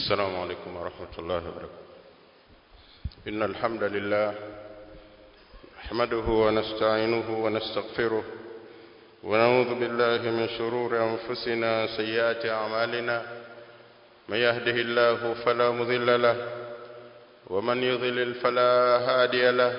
السلام عليكم ورحمة الله وبركاته إن الحمد لله نحمده ونستعينه ونستغفره ونعوذ بالله من شرور أنفسنا سيئات أعمالنا من يهده الله فلا مضل له ومن يضلل فلا هادي له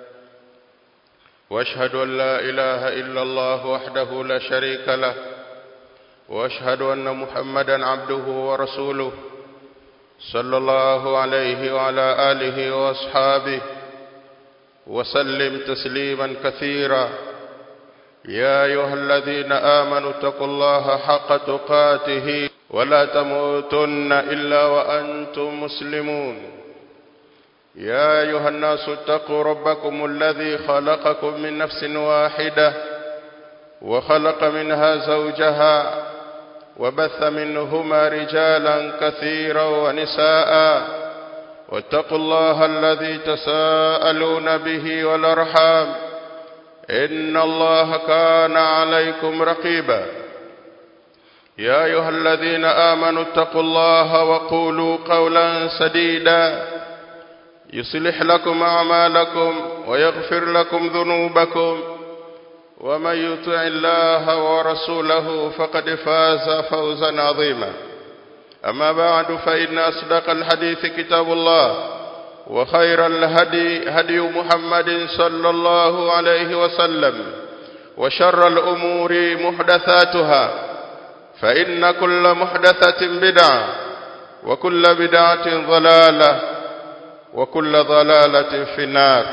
واشهد ان لا اله الا الله وحده لا شريك له واشهد ان محمدا عبده ورسوله صلى الله عليه وعلى اله واصحابه وسلم تسليما كثيرا يا ايها الذين امنوا اتقوا الله حق تقاته ولا تموتن الا وانتم مسلمون يا ايها الناس اتقوا ربكم الذي خلقكم من نفس واحده وخلق منها زوجها وبث منهما رجالا كثيرا ونساء واتقوا الله الذي تساءلون به والارحام ان الله كان عليكم رقيبا يا ايها الذين امنوا اتقوا الله وقولوا قولا سديدا يصلح لكم اعمالكم ويغفر لكم ذنوبكم ومن يطع الله ورسوله فقد فاز فوزا عظيما اما بعد فان اصدق الحديث كتاب الله وخير الهدي هدي محمد صلى الله عليه وسلم وشر الامور محدثاتها فان كل محدثه بدعه وكل بدعه ضلاله وكل ضلاله في النار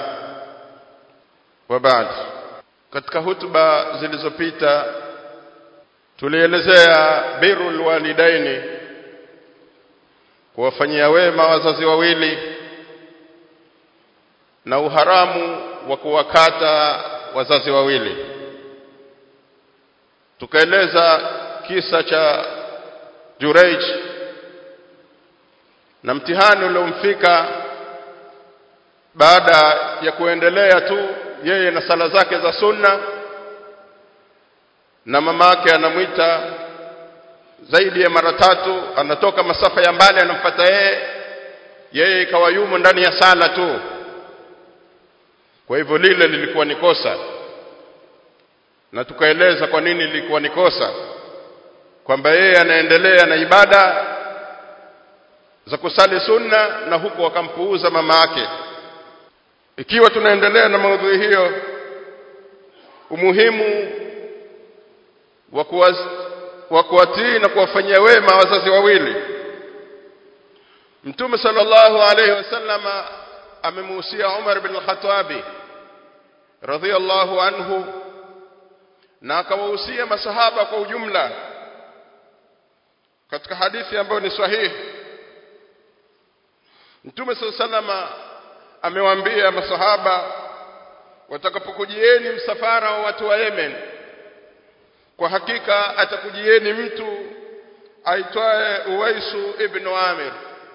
وبعد katika hutuba zilizopita tulielezea birrul walidaini kuwafanyia wema wazazi wawili na uharamu wa kuwakata wazazi wawili tukaeleza kisa cha Jureij na mtihani uliomfika baada ya kuendelea tu yeye na sala zake za sunna na mama yake anamwita zaidi ya mara tatu anatoka masafa ya mbali anamfuata yeye yeye ikawa yumo ndani ya sala tu kwa hivyo lile lilikuwa ni kosa na tukaeleza kwa nini lilikuwa ni kosa kwamba yeye anaendelea na ibada za kusali sunna na huku akampuuza mama yake ikiwa tunaendelea na maudhui hiyo umuhimu wa kuwatii na kuwafanyia wema wazazi wawili Mtume sallallahu alayhi wasallama amemuhusia Umar bin al-Khattabi radhiyallahu anhu na akawahusia masahaba kwa ujumla katika hadithi ambayo ni sahihi Mtume sallallahu alayhi wasallama amewaambia masahaba watakapokujieni msafara wa watu wa Yemen kwa hakika atakujieni mtu aitwaye Uwaisu ibn Amir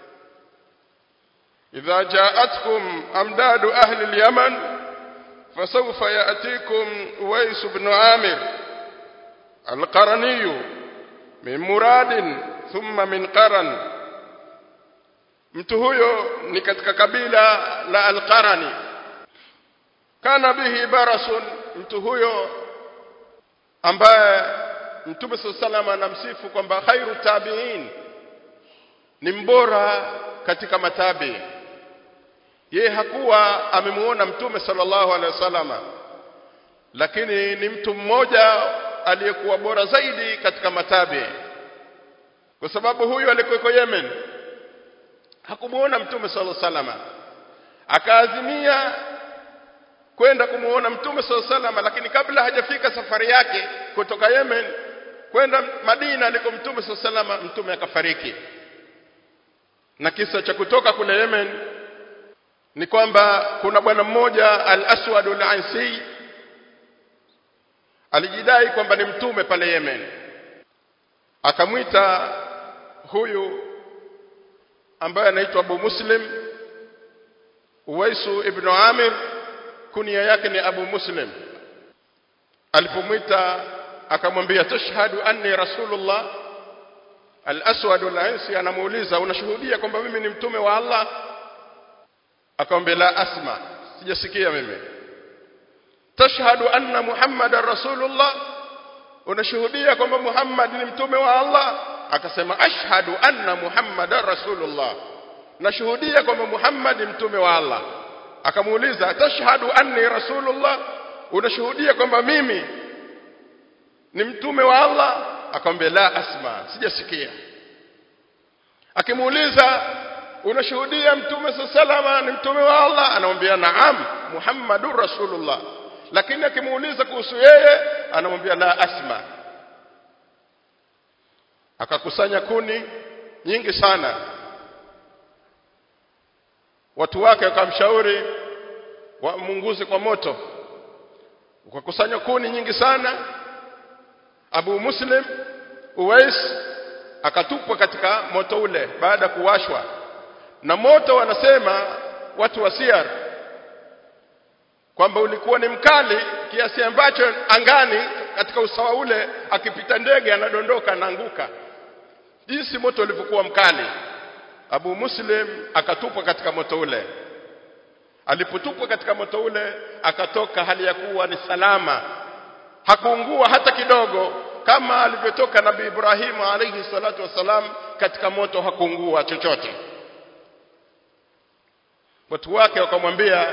idha ja'atkum amdadu ahli al-Yaman fasawfa ya'tikum Uwais ibn Amir al-Qarani min Muradin thumma min Qaran mtu huyo ni katika kabila la Al-Qarani kana bihi barasun mtu huyo ambaye Mtume sallallahu anamsifu kwamba khairu tabi'in ni mbora katika matabi ye hakuwa amemuona Mtume sallallahu alaihi wasallama lakini ni mtu mmoja aliyekuwa bora zaidi katika matabi kwa sababu huyu alikuwa Yemen hakumuona mtume sallallahu alaihi wasallam akaazimia kwenda kumuona mtume sallallahu alaihi wasallam lakini kabla hajafika safari yake kutoka Yemen kwenda Madina aliko mtume sallallahu alaihi wasallam mtume akafariki na kisa cha kutoka kule Yemen ni kwamba kuna bwana mmoja al-Aswad al-Ansi alijidai kwamba ni mtume pale Yemen akamwita huyu ambaye anaitwa Abu Muslim Uwaisu ibn Amir kunia yake ni Abu Muslim alipomwita akamwambia tashhadu anni rasulullah al-aswad al-ansi anamuuliza unashuhudia kwamba mimi ni mtume wa Allah akamwambia la asma sijasikia mimi tashhadu anna muhammadar rasulullah unashuhudia kwamba muhammad ni mtume wa Allah akasema ashhadu anna muhammadar rasulullah nashuhudia kwamba muhammad ni mtume wa Allah akamuuliza tashhadu anni rasulullah unashuhudia kwamba mimi ni mtume wa Allah akamwambia la asma sijasikia akimuuliza unashuhudia mtume salama ni mtume wa Allah anamwambia naam muhammadur rasulullah lakini akimuuliza kuhusu yeye anamwambia la asma akakusanya kuni nyingi sana watu wake wakamshauri wamunguze kwa moto ukakusanya kuni nyingi sana Abu Muslim Uwais akatupwa katika moto ule baada ya kuwashwa na moto wanasema watu wa Siyar kwamba ulikuwa ni mkali kiasi ambacho angani katika usawa ule akipita ndege anadondoka anaanguka jinsi moto ulivyokuwa mkali Abu Muslim akatupwa katika moto ule alipotupwa katika moto ule akatoka hali ya kuwa ni salama hakuungua hata kidogo kama alivyotoka Nabii Ibrahimu alayhi salatu wasalam katika moto hakuungua chochote watu wake wakamwambia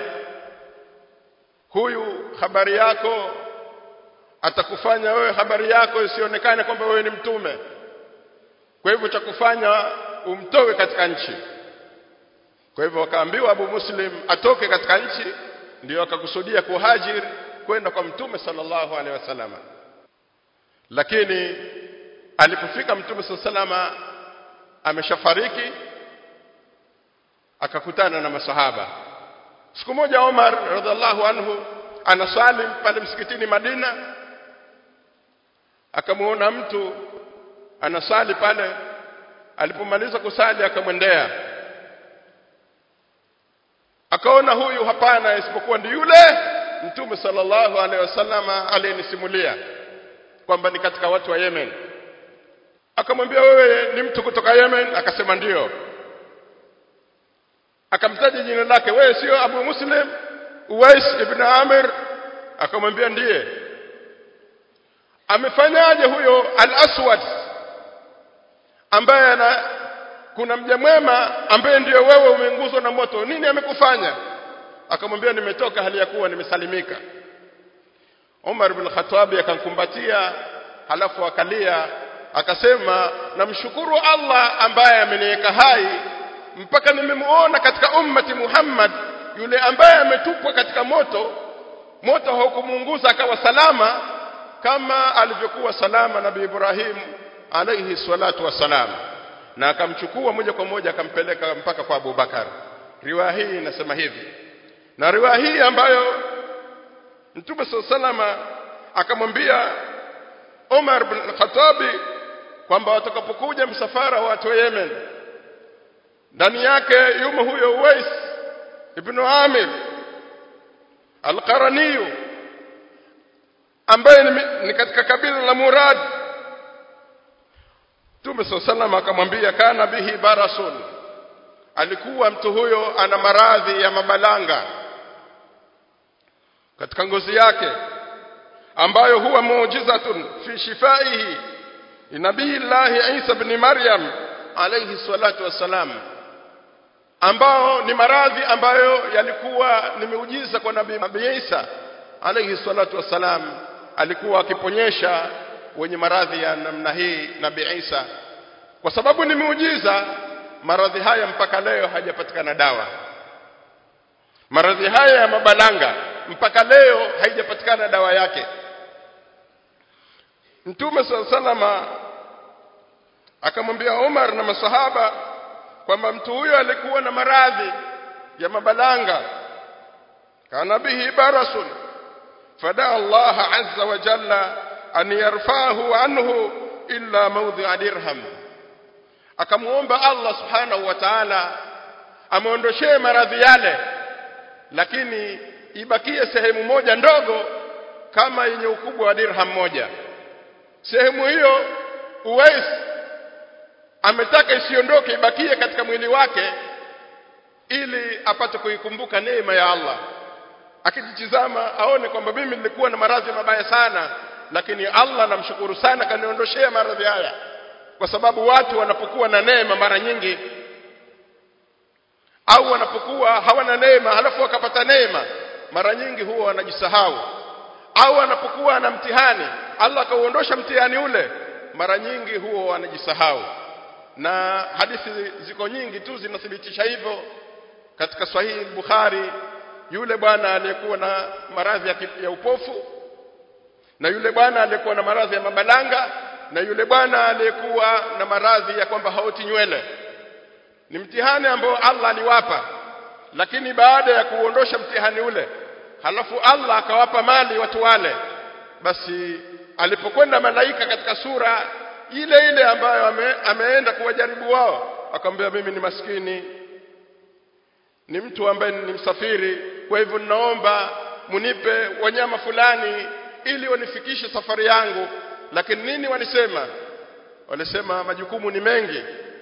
huyu habari yako atakufanya wewe habari yako isionekane kwamba wewe ni mtume kwa hivyo cha kufanya umtowe katika nchi kwa hivyo wakaambiwa Abu Muslim atoke katika nchi ndio akakusudia kuhajiri kwenda kwa mtume sallallahu alaihi wasallam lakini alipofika mtume sallallahu ameshafariki akakutana na masahaba siku moja Omar radhiallahu anhu anasali pale msikitini Madina akamuona mtu anasali pale alipomaliza kusali akamwendea akaona huyu hapana isipokuwa ndi yule mtume sallallahu alaihi wasallama aliyenisimulia kwamba ni katika watu wa Yemen akamwambia wewe ni mtu kutoka Yemen akasema ndiyo akamtaja jina lake wewe sio Abu Muslim Uwais ibn Amir akamwambia ndiye amefanyaje huyo al-Aswad ambaye ana kuna mja mwema ambaye ndiyo wewe umeinguzwa na moto nini amekufanya akamwambia nimetoka hali ya kuwa nimesalimika Umar bin Khattab akamkumbatia halafu akalia akasema namshukuru Allah ambaye ameniweka hai mpaka nimemuona katika ummati Muhammad yule ambaye ametupwa katika moto moto haukumuunguza akawa salama kama alivyokuwa salama nabii Ibrahim alayhi salatu wassalam na akamchukua moja kwa moja akampeleka mpaka kwa Abu Bakar riwaya hii inasema hivi na riwaya hii ambayo Mtume salama akamwambia Umar bin Khattab kwamba watakapokuja msafara wa watu wa Yemen ndani yake yumo huyo Uwais ibn Amir al-Qarani ambaye ni, ni katika kabila la Murad Mtume sallallahu akamwambia kana bihi barasun alikuwa mtu huyo ana maradhi ya mabalanga katika ngozi yake ambayo huwa muujizatun fi shifaihi nabii Allah Isa ibn Maryam alayhi salatu wassalam ambao ni maradhi ambayo yalikuwa ni miujiza kwa nabii Isa alayhi salatu wassalam alikuwa akiponyesha wenye maradhi ya namna hii nabii Isa kwa sababu ni miujiza maradhi haya mpaka leo hajapatikana dawa maradhi haya ya mabalanga mpaka leo haijapatikana dawa yake Mtume salama akamwambia Umar na masahaba kwamba mtu huyo alikuwa na maradhi ya mabalanga kana bihi barasun fada Allah azza wa jalla an yarfahu anhu illa mawdhi'a dirham akamuomba Allah subhanahu wa ta'ala amuondoshee maradhi yale lakini ibakie sehemu moja ndogo kama yenye ukubwa wa dirham moja sehemu hiyo Uwais ametaka isiondoke ibakie katika mwili wake ili apate kuikumbuka neema ya Allah akijitizama aone kwamba mimi nilikuwa na maradhi mabaya sana lakini Allah namshukuru sana kaniondoshea maradhi haya kwa sababu watu wanapokuwa na neema mara nyingi au wanapokuwa hawana neema halafu wakapata neema mara nyingi huwa wanajisahau au anapokuwa na mtihani Allah akauondosha mtihani ule mara nyingi huwa wanajisahau na hadithi ziko nyingi tu zinathibitisha hivyo katika sahihi Bukhari yule bwana aliyekuwa na maradhi ya, ya upofu na yule bwana aliyekuwa na maradhi ya mabalanga na yule bwana aliyekuwa na maradhi ya kwamba haoti nywele ni mtihani ambao Allah aliwapa lakini baada ya kuondosha mtihani ule halafu Allah akawapa mali watu wale basi alipokwenda malaika katika sura ile ile ambayo ame, ameenda kuwajaribu wao akamwambia mimi ni maskini ni mtu ambaye ni msafiri kwa hivyo ninaomba munipe wanyama fulani ili wanifikishe safari yangu lakini nini walisema walisema majukumu ni mengi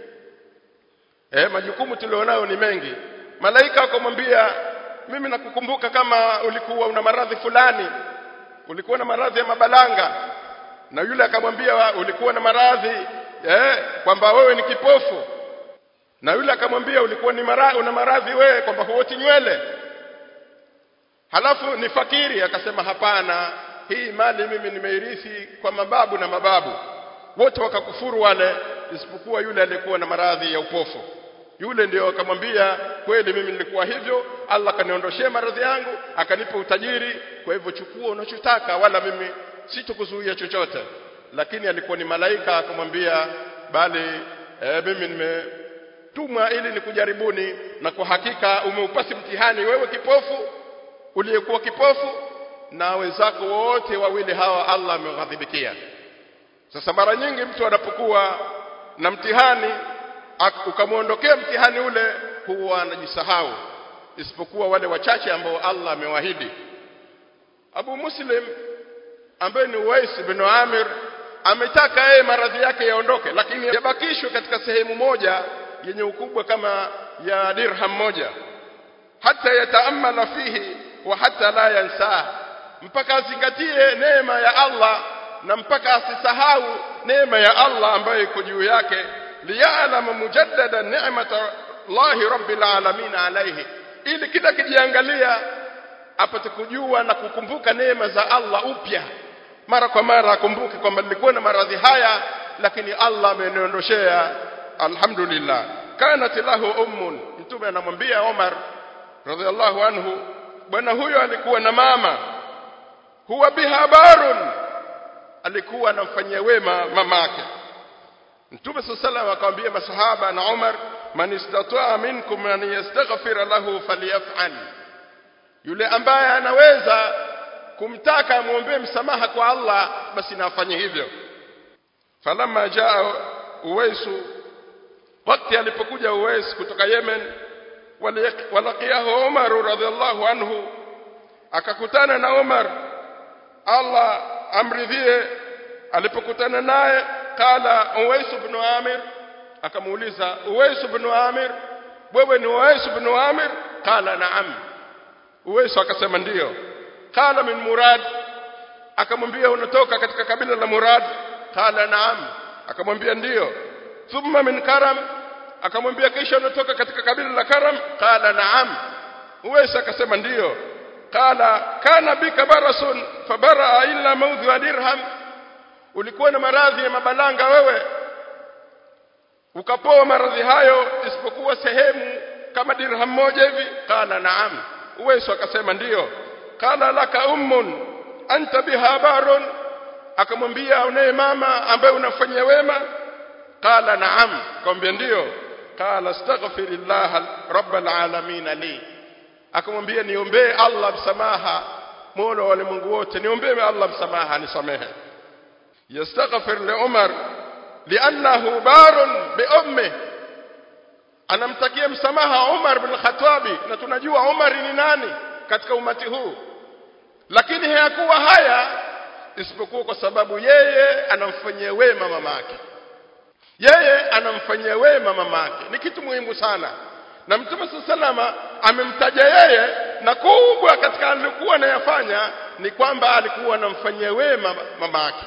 eh majukumu tulionayo ni mengi malaika akamwambia mimi nakukumbuka kama ulikuwa una maradhi fulani ulikuwa na maradhi ya mabalanga na yule akamwambia ulikuwa na maradhi eh kwamba wewe ni kipofu na yule akamwambia ulikuwa ni maradhi una maradhi wewe kwamba huoti nywele halafu ni fakiri akasema hapana hii mali mimi nimeirithi kwa mababu na mababu wote wakakufuru wale isipokuwa yule aliyekuwa na maradhi ya upofu yule ndio akamwambia kweli mimi nilikuwa hivyo Allah akaniondoshea maradhi yangu akanipa utajiri kwa hivyo chukua unachotaka wala mimi sitokuzuia chochote lakini alikuwa ni malaika akamwambia bali e, mimi nimetumwa ili nikujaribuni na kwa hakika umeupasi mtihani wewe kipofu uliyekuwa kipofu na wenzako wote wawili hawa Allah ameghadhibikia sasa mara nyingi mtu anapokuwa na mtihani ukamwondokea mtihani ule huwa anajisahau isipokuwa wale wachache ambao Allah amewahidi Abu Muslim ambaye ni Uwais ibn Amir ametaka yeye maradhi yake yaondoke lakini yabakishwe katika sehemu moja yenye ukubwa kama ya dirham moja hata yataamala fihi wa hata la yansaa mpaka azingatie neema ya Allah na mpaka asisahau neema ya Allah ambayo iko juu yake liya'lama mujaddada ni'mata Allah rabbil alamin alayhi ili kila kijiangalia apate kujua na kukumbuka neema za Allah upya mara kwa mara akumbuke kwamba nilikuwa na maradhi haya lakini Allah ameniondoshea alhamdulillah kanat lahu ummun mtume anamwambia Omar radhiallahu anhu bwana huyo alikuwa na mama huwa biha barun alikuwa anamfanyia wema mamake Mtume sallallahu akamwambia masahaba na Umar man istataa minkum an yastaghfira lahu falyaf'al yule ambaye anaweza kumtaka amwombee msamaha kwa Allah basi na afanye hivyo falamma jaa Uwaisu wakati alipokuja Uwais kutoka Yemen walaqiyahu Umar radhiallahu anhu akakutana na Umar Allah amridhie alipokutana naye qala Uwais ibn Amir akamuuliza Uwais ibn Amir wewe ni Uwais ibn Amir qala na'am Uwais akasema ndiyo qala min Murad akamwambia unatoka katika kabila la Murad qala na'am akamwambia ndiyo thumma min Karam akamwambia kisha unatoka katika kabila la Karam qala na'am Uwais akasema ndiyo qala kana bika barasun fabara illa mawdhi wa dirham ulikuwa na maradhi ya mabalanga wewe ukapoa maradhi hayo isipokuwa sehemu kama dirham moja hivi qala naam uweso akasema ndiyo qala laka ummun anta biha barun akamwambia unaye mama ambaye unafanyia wema qala naam akamwambia ndiyo qala astaghfirillah rabbal alamin li akamwambia niombee Allah msamaha mola wa walimwengu wote niombee Allah msamaha nisamehe yastaghfir li Umar li'annahu barun bi ummi anamtakia msamaha Umar bin Khattabi na tunajua Umar ni nani katika umati huu lakini hayakuwa haya isipokuwa kwa sababu yeye anamfanyia wema mamake yeye anamfanyia wema mamake ni kitu muhimu sana na mtume salama amemtaja yeye na kubwa katika alikuwa anayafanya ni kwamba alikuwa anamfanyia wema mamake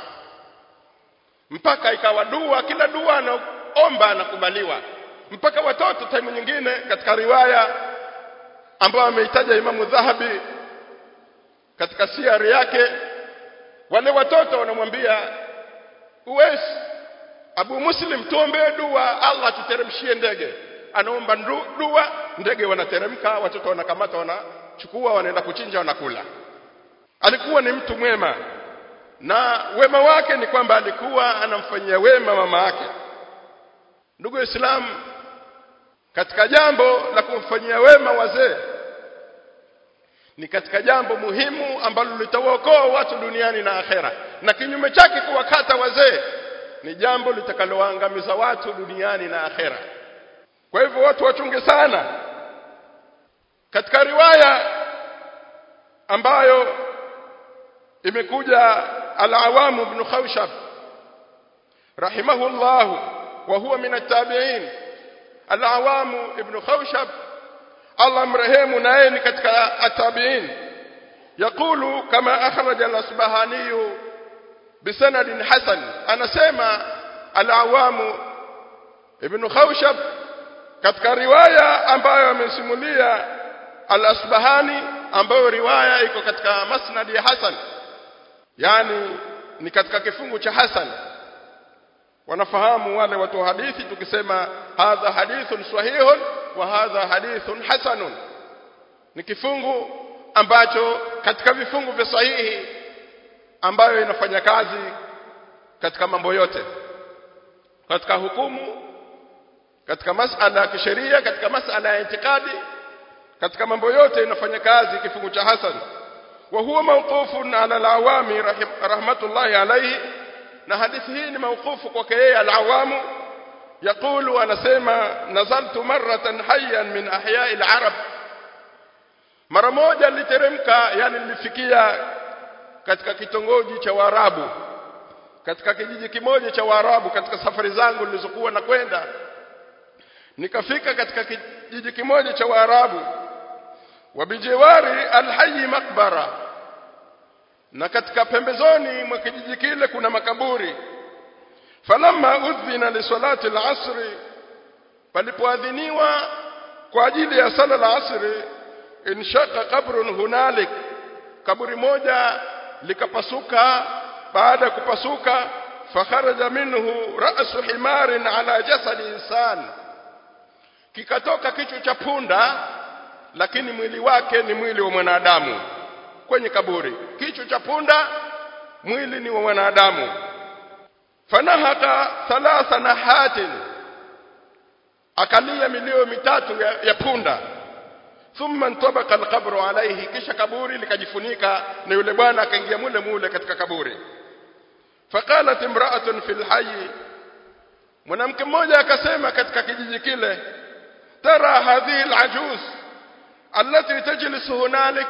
mpaka ikawa dua kila dua anaomba anakubaliwa mpaka watoto time nyingine katika riwaya ambayo ameitaja Imamu Dhahabi katika siari yake wale watoto wanamwambia Uwais Abu Muslim tuombee dua Allah tuteremshie ndege anaomba dua ndege wanateremka watoto wanakamata wanachukua wanaenda kuchinja wanakula alikuwa ni mtu mwema na wema wake ni kwamba alikuwa anamfanyia wema mama yake ndugu Waislamu katika jambo la kumfanyia wema wazee ni katika jambo muhimu ambalo litawaokoa watu duniani na akhera na kinyume chake kuwakata wazee ni jambo litakaloangamiza watu duniani na akhera kwa hivyo watu wachunge sana katika riwaya ambayo imekuja al-Awam ibn Khawshab rahimahullah wa huwa min at-tabi'in al-Awam ibn Khawshab Allah mrehemu naye ni katika at-tabi'in يقول كما أخرج الأصبهاني بسند حسن أنا سيما العوام ابن خوشب katika riwaya ambayo amesimulia al-Asbahani ambayo riwaya iko katika masnad ya Hasan yani ni katika kifungu cha Hasan wanafahamu wale watu hadithi tukisema hadha hadithun sahihun wa hadha hadithun hasanun ni kifungu ambacho katika vifungu vya sahihi ambayo inafanya kazi katika mambo yote katika hukumu katika masala ya kisheria katika masala ya itikadi katika mambo yote inafanya kazi kifungu cha hasan wa huwa mawqufun ala al-awami rahmatullahi alayhi na hadithi hii ni mawqufu kwake yeye al-awamu يقول anasema nazaltu marratan hayyan min ahya'i al-arab mara moja niliteremka yani nilifikia katika kitongoji cha Waarabu katika kijiji kimoja cha Waarabu katika safari zangu nilizokuwa nakwenda nikafika katika kijiji kimoja cha Waarabu wabijiwari alhayy makbara na katika pembezoni mwa kijiji kile kuna makaburi falamma udhina li salati al-asr palipoadhiniwa kwa ajili ya sala al-asr inshaka qabrun hunalik kaburi moja likapasuka baada ya kupasuka fakharaja minhu ra'su himarin ala jasadi insan kikatoka kichwa cha punda lakini mwili wake ni mwili wa mwanadamu kwenye kaburi kichwa cha punda mwili ni wa mwanadamu fanahaka thalatha nahatin akalia milio mitatu ya, ya punda thumma ntabaka alqabru alayhi kisha kaburi likajifunika na yule bwana akaingia mule mule katika kaburi faqalat imra'atun fil hayy mwanamke mmoja akasema katika kijiji kile tara hadhihi alajuz allati tajlisu hunalik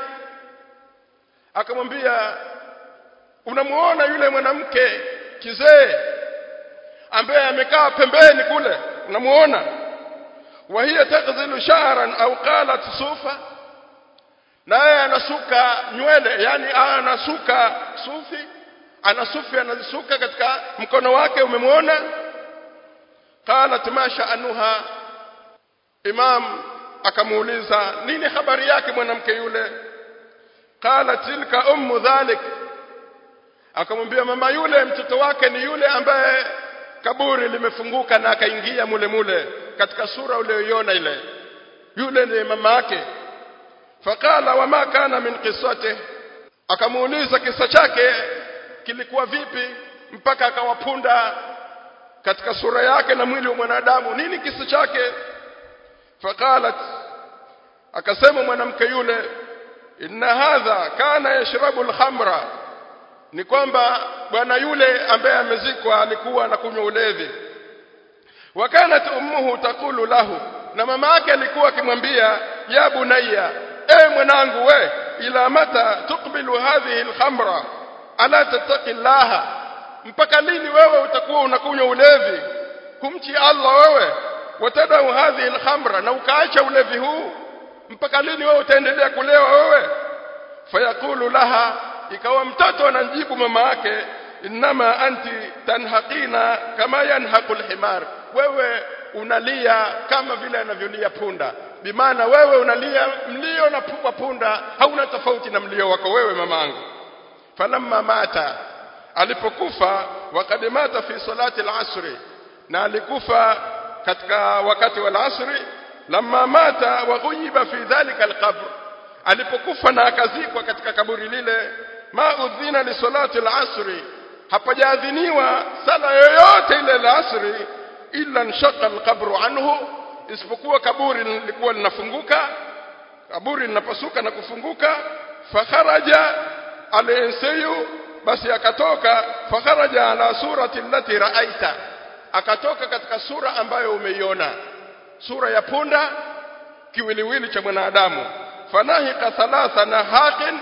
akamwambia unamuona yule mwanamke kizee ambaye amekaa pembeni kule unamuona wa hiya taghzilu sha'ran au qalat sufa naye anasuka nywele yani anasuka sufi anasufi anazisuka katika mkono wake umemwona qalat ma sha'nuha imam akamuuliza nini habari yake mwanamke yule qala tilka ummu dhalik akamwambia mama yule mtoto wake ni yule ambaye kaburi limefunguka na akaingia mule mule katika sura uliyoiona ile yule ni mama yake faqala wama kana min qissati akamuuliza kisa chake kilikuwa vipi mpaka akawapunda katika sura yake na mwili wa mwanadamu nini kisa chake faqalat akasema mwanamke yule inna hadha kana yashrabu al-khamra ni kwamba bwana yule ambaye amezikwa alikuwa anakunywa ulevi wakanat ummuhu takulu lahu na mama yake alikuwa akimwambia ya bunayya e mwanangu we ila mata tukbilu hadhihi al-khamra ala tattaqi llaha mpaka lini wewe utakuwa unakunywa ulevi kumchi Allah wewe watadau hadhihi alkhamra na ukaacha ulevi huu mpaka lini wewe utaendelea kulewa wewe fayaqulu laha ikawa mtoto anamjibu mama yake innama anti tanhaqina kama yanhaqu alhimar wewe unalia kama vile anavyolia punda bimaana wewe unalia mlio na wa punda hauna tofauti na mlio wako wewe mamangu falamma mata alipokufa wakad mata fi salati al-asri na alikufa katika wakati wa al-asri lamma mata wa ghuyiba fi dhalika al-qabr alipokufa na akazikwa katika kaburi lile ma udhina li salati al-asri hapajaadhiniwa sala yoyote ile al-asri illa nshaqa al-qabru anhu isipokuwa kaburi lilikuwa linafunguka kaburi linapasuka na kufunguka fakharaja al-insayu basi akatoka fakharaja ala surati allati ra'aita akatoka katika sura ambayo umeiona sura ya punda kiwiliwili cha mwanadamu fanahika thalatha na haqin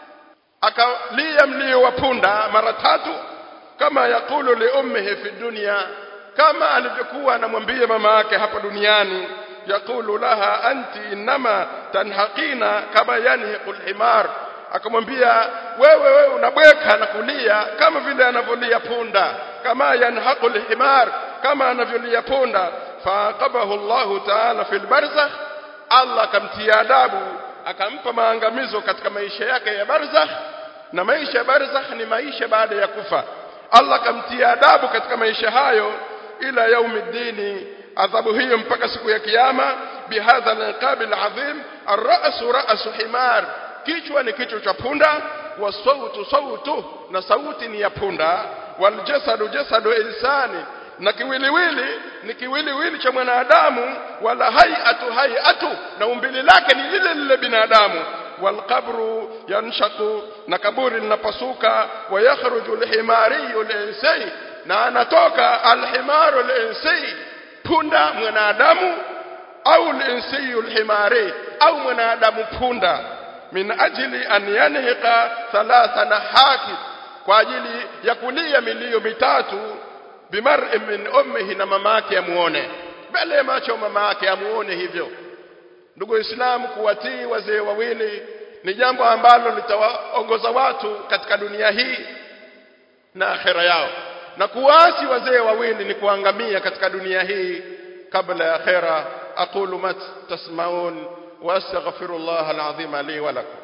akalia mlio wa punda mara tatu kama yakulu li ummihi fi dunya kama alivyokuwa anamwambia mama yake hapa duniani yakulu laha anti inma tanhaqina kama yanhiqu alhimar akamwambia wewe wewe unabweka na kulia kama vile anavyolia punda kama yanhaqu alhimar kama anavyolia punda faaqabahu Allah ta'ala fil barzakh Allah akamtia adabu akampa maangamizo katika maisha yake ya barzakh na maisha ya barzakh ni maisha baada ya kufa Allah akamtia adabu katika maisha hayo ila yaumiddini adhabu hiyo mpaka siku ya kiyama bihadha alqabil azim ar-ra'su ra'su himar kichwa ni kichwa cha punda wa sautu sautu na sauti ni ya punda wal jasadu jasadu insani na kiwiliwili ni kiwiliwili cha mwanadamu wala hayatu hayatu na umbili lake ni lile lile binadamu walqabru yanshaku na kaburi linapasuka wa yakhruju alhimari alinsi na anatoka alhimaru alinsi punda mwanadamu au alinsi alhimari au mwanadamu punda min ajli an yanhiqa thalatha nahaki kwa ajili ya kulia milio mitatu bimar'i min ummihi na mama yake amuone mbele ya macho mama yake amuone hivyo ndugu waislamu kuwatii wazee wawili ni jambo ambalo litawaongoza watu katika dunia hii na akhera yao na kuasi wazee wawili ni kuangamia katika dunia hii kabla ya akhera aqulu mat tasmaun واستغفر الله العظيم لي ولكم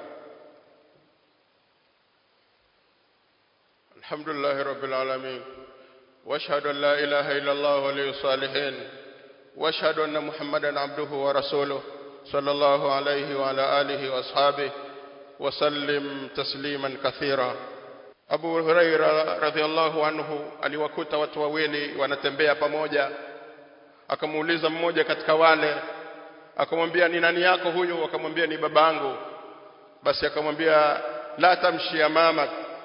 الحمد لله رب العالمين واشهد ان لا اله الا الله ولي الصالحين واشهد ان محمدا عبده ورسوله صلى الله عليه وعلى اله واصحابه وسلم تسليما كثيرا Abu Huraira radhiallahu anhu aliwakuta watu wawili wanatembea pamoja akamuuliza mmoja katika wale akamwambia ni nani yako huyo akamwambia ni babangu basi akamwambia la tamshi ya mama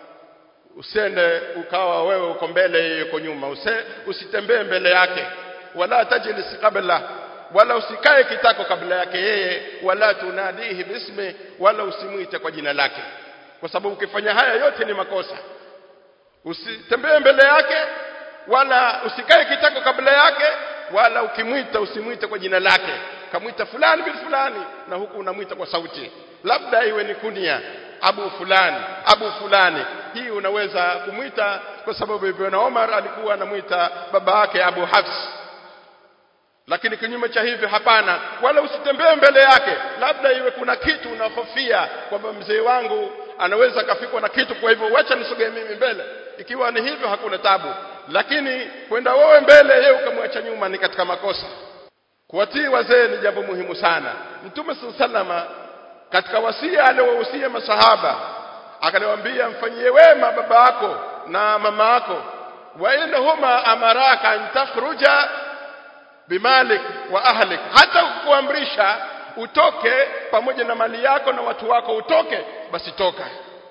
usende ukawa wewe uko mbele yeye yuko nyuma Use, usitembee mbele yake wala tajlis qabla wala usikae kitako kabla yake yeye wala tunadihi bismi wala usimuite kwa jina lake kwa sababu ukifanya haya yote ni makosa usitembee mbele yake wala usikae kitako kabla yake wala ukimwita usimwite kwa jina lake kamwita fulani bil fulani na huku unamwita kwa sauti labda iwe ni kunia abu fulani abu fulani hii unaweza kumwita kwa sababu Ibn Omar alikuwa anamwita baba yake Abu Hafs lakini kinyume cha hivyo hapana wala usitembee mbele yake labda iwe kuna kitu unahofia kwamba mzee wangu anaweza kafikwa na kitu kwa hivyo wacha nisogee mimi mbele ikiwa ni hivyo hakuna tabu lakini kwenda wewe mbele yeye ukamwacha nyuma ni katika makosa kuwatii wazee ni jambo muhimu sana mtume sallama katika wasia aliowahusia masahaba akaliwaambia mfanyie wema baba yako na mama yako wa inhuma amaraka an takhruja bimalik wa ahlik hata kuamrisha utoke pamoja na mali yako na watu wako utoke basi toka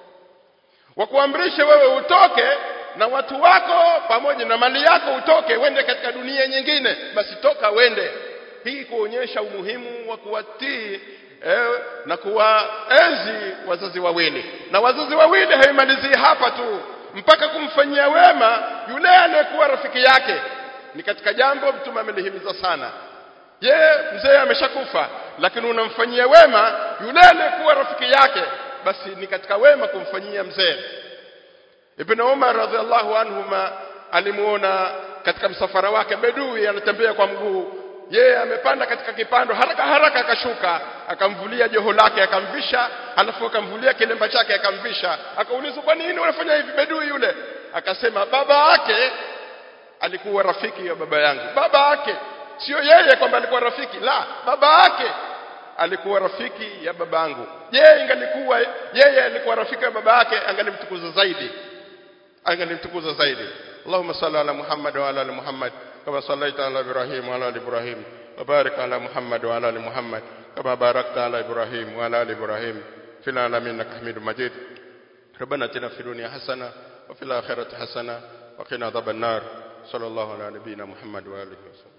wakuamrisha wewe utoke na watu wako pamoja na mali yako utoke wende katika dunia nyingine basi toka wende hii kuonyesha umuhimu wa kuwatii eh, na kuwaenzi wazazi wawili na wazazi wawili haimalizii hapa tu mpaka kumfanyia wema yule aliyekuwa rafiki yake ni katika jambo mtume amelihimiza sana je mzee ameshakufa lakini unamfanyia wema yule aliyekuwa rafiki yake basi ni katika wema kumfanyia mzee Ibn Umar radhiallahu anhuma alimuona katika msafara wake bedui anatembea kwa mguu yeye amepanda katika kipando haraka haraka akashuka akamvulia joho lake akamvisha alafu akamvulia kilemba chake akamvisha akaulizwa kwa nini unafanya hivi bedui yule akasema baba yake alikuwa rafiki ya baba yangu baba yake sio yeye kwamba alikuwa rafiki la baba yake alikuwa rafiki ya babangu je ingalikuwa yeye alikuwa rafiki ya baba yake angalimtukuza zaidi angalimtukuza zaidi اللهم صل على محمد وعلى ال محمد كما صليت على ابراهيم وعلى ال ابراهيم وبارك على محمد وعلى ال محمد كما باركت على ابراهيم وعلى ال ابراهيم في العالمين انك حميد مجيد ربنا اتنا في الدنيا حسنه وفي الاخره حسنه وقنا عذاب النار صلى الله على نبينا محمد واله وسلم